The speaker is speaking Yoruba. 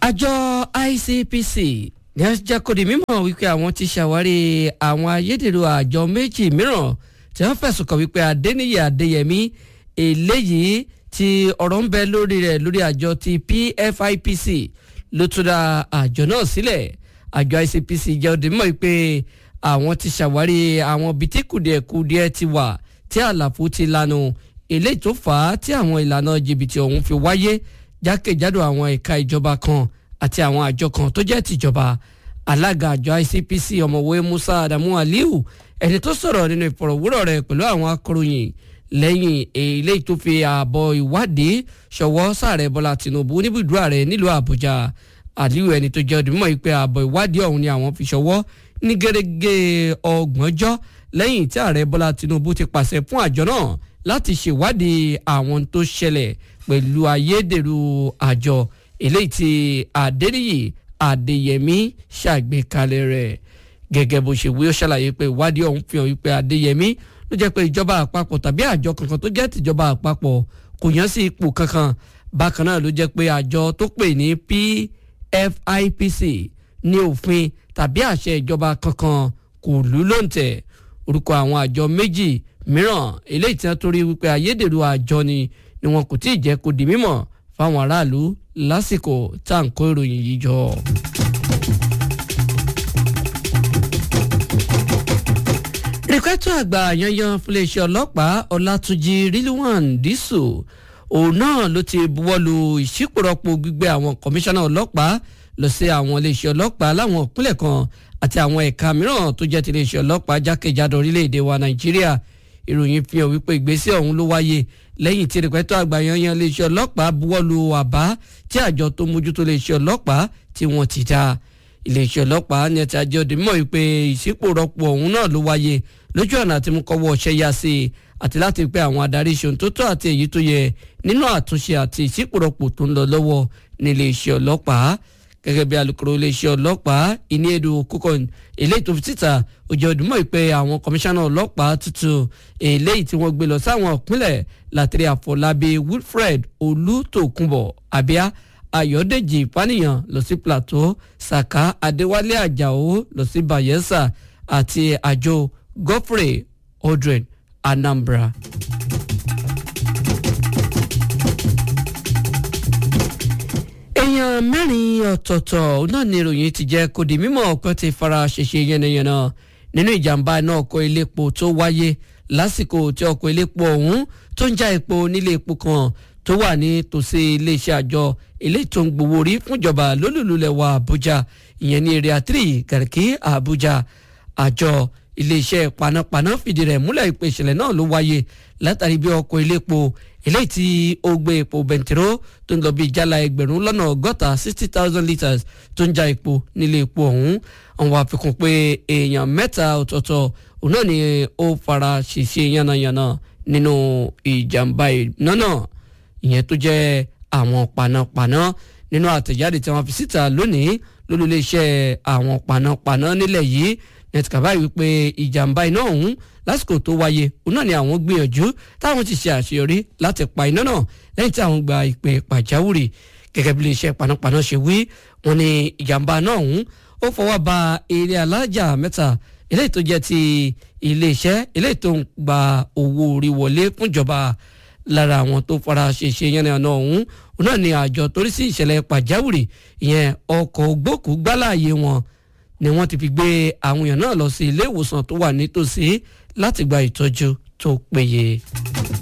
àjọ ICPC ní ọjà kò di mímọ̀ wípé àwọn ti ṣàwárí àwọn ayédèrú àjọ méjì mìíràn tí wọ́n fẹ̀sùn kàn wípé Adéníyì Adéyẹmí eléyìí tí ọ̀rọ̀ ń bẹ lórí rẹ̀ lórí àjọ ti PFIPC ló tún dá àjọ náà sílẹ̀ àjọ ICPC jẹ́ òde mímọ̀ wípé àwọn ti ṣàwárí àwọn ibi tí kùdìẹ̀kùdìẹ̀ ti wà tí àlàfo ti lanu eléyìí tó fà á tí àwọn ìlànà jìbìtì ọ̀hún fi wáyé jákèjádò àwọn ẹ̀ka ìjọba kan àti àwọn àjọ kan tó jẹ́ tìjọba alága àjọ ICPC ọ̀mọ̀wé Musa Adamu Aliu ẹni tó sọ̀rọ̀ nínú ìfọ̀rọ̀wérọ̀ rẹ̀ pẹ̀lú àwọn akọ̀ròyìn lẹ́yìn eléyìí tó fi ààbọ̀ ìwádìí ṣọwọ́ sáàrẹ̀ Bọ́lá Tinubu níbùdó ààrẹ nílùú Àbújá Aliu ẹni tó jẹ́ ọdúnmọ̀ yìí pé ààbọ̀ ìwádìí ọ̀hún ni àwọn fi ṣọwọ́ ní gẹ́gẹ́ ọgbọ̀njọ́ lẹ́yìn tí ààrẹ Bọ́lá Tinubu ti pàṣẹ fún àjọ náà láti ṣèwádìí àwọn tó ṣẹlẹ̀ pẹ̀lú ayédèrú àjọ eléyìí tí Adéníyì Adéyẹmí ṣàgbékalẹ̀ rẹ̀ gẹ́gẹ́ bó ṣe wí ó ṣàlàyé pé ìwádìí ọ̀hún fi hàn wípé Adéyẹmí ló jẹ́ pé ìjọba àpapọ̀ tàbí àjọ kankan tó jẹ́ tìjọba àpapọ̀ kò yàn sí ipò kankan bákan náà ló jẹ́ pé àjọ tó pè ní PFIPC ní òfin tàbí àṣẹ ìjọba kankan kò lù lóǹtẹ̀ orúkọ àwọn àjọ méjì mìíràn eléyìí tí wọ́n torí wípé ayédèrú àjọ ni ni wọn kò tí ì jẹ́ kó di mímọ̀ fáwọn aráàlú lásìkò tá à ń kó ìròyìn yìí jọ. rìkẹ́tọ̀ àgbà yanyan fúnléeṣẹ́ ọlọ́pàá ọlátúnjì rilwan dísù òun náà ló ti buwọ́lu ìṣípòrọ́pò gbígbé àwọn kọmíṣánná ọlọ́pàá lọ sí àwọn iléeṣẹ́ ọlọ́pàá láwọn ìpínlẹ̀ kan àti àwọn ẹ̀ka mìíràn tó jẹ́ ti iléeṣẹ́ ọlọ́pàá jákèjádò orílẹ̀-èdè wa nàìjíríà ìròyìn fi hàn wípé ìgbésẹ̀ ọ̀hún ló wáyé lẹ́yìn tí rìpẹ́tọ́ àgbà yanyan iléeṣẹ́ ọlọ́pàá buwọ́lu àbá tí àjọ tó mójútó iléeṣẹ́ ọlọ́pàá tí wọ́n ti dá iléeṣẹ́ ọlọ́pàá ní ẹ̀tí àjọ òde mọ̀ wípé ìṣípòrọ́pò ọ̀hún náà ló wáyé lójú ọ̀nà àti mú kọ́wọ́ ọ̀ṣẹ́ yá sí i àti láti pé àwọn adarí ìṣòun tó tọ́ àti èyí tó yẹ nínú àtúnṣe àti ìṣípòrọ́pò tó ń lọ lọ́wọ́ ní iléeṣẹ́ ọlọ́pàá gẹ́gẹ́ bí alukoro iléeṣẹ́ ọlọ́pàá ìníẹ̀dù kókòn eléyìí tó fi síta ó jẹ́ òdùmọ̀ ìpè àwọn kọmíṣánná ọlọ́pàá tuntun eléyìí tí wọ́n gbé lọ sáwọn ìpínlẹ̀ látìrí àfọlábí wilfred olùtòkùnbọ̀ abia ayọ̀dèjì ìpànìyàn lọ sí plateau saka adéwálé àjàó lọ sí bayelsa àti àjò godfrey odren anambra. èèyàn mẹ́rin ọ̀tọ̀ọ̀tọ̀ náà ni ìròyìn ti jẹ́ kó di mímọ̀ ọ̀pẹ́ ti fara ṣèṣe yánnayànna nínú ìjàmbá iná ọkọ̀ elépo tó wáyé lásìkò tí ọkọ̀ elépo ọ̀hún tó ń já epo nílé epo kan tó wà ní tòsí iléeṣẹ́ àjọ eléyìí tó ń gbowó orí fúnjọba lólùlulẹ̀ wa Àbújá ìyẹn ní area three Garki Àbújá àjọ iléeṣẹ́ panápaná fìdí rẹ̀ múlẹ̀ ìpè ìṣẹ̀lẹ̀ náà ló wáyé látàrí bí ọkọ̀ elépo eléyìí tí ó gbé epo bẹntiró tó ń lọ bí ìjálá ẹgbẹ̀rún lọ́nà ọgọ́ta sixty thousand litres tó ń já epo nílé epo ọ̀hún àwọn àfikún pé èèyàn mẹ́ta ọ̀tọ̀ọ̀tọ̀ òun náà ni ó fara ṣèṣe yánnayànna nínú ìjàmbá iná náà ìyẹn tó jẹ́ àwọn panápaná nínú àtẹ̀jáde tí wọ́n fi síta lónìí lólùléeṣẹ́ àwọn panápaná nílẹ̀ yìí nẹtìkà báyìí wípé ìjàmbá iná ọ̀hún lásìkò tó wáyé òun náà ni àwọn gbìyànjú táwọn ti ṣe àṣeyọrí láti pa iná náà lẹ́yìn tí àwọn gba ìpè pàjáwìrì gẹ́gẹ́ bí iléeṣẹ́ panápaná ṣe wí wọ́n ní ìjàmbá náà ọ̀hún ó fọwọ́ ba eré alájà mẹ́ta eléyìí tó jẹ́ ti iléeṣẹ́ eléyìí tó ń gba owó orí wọlé fúnjọba lára àwọn tó fara ṣèṣe yẹn náà ọ̀hún òun náà ni àjọ torí sí ìṣẹ̀lẹ̀ pàjáwìrì ìyẹn ọkọ̀ ògbókù gbálàyé wọn ni wọ́n ti fi gbé àwọn èèyàn náà lọ sí ilé ìwòsàn tó wà nítòsí láti gba ìtọ́jú tó péye.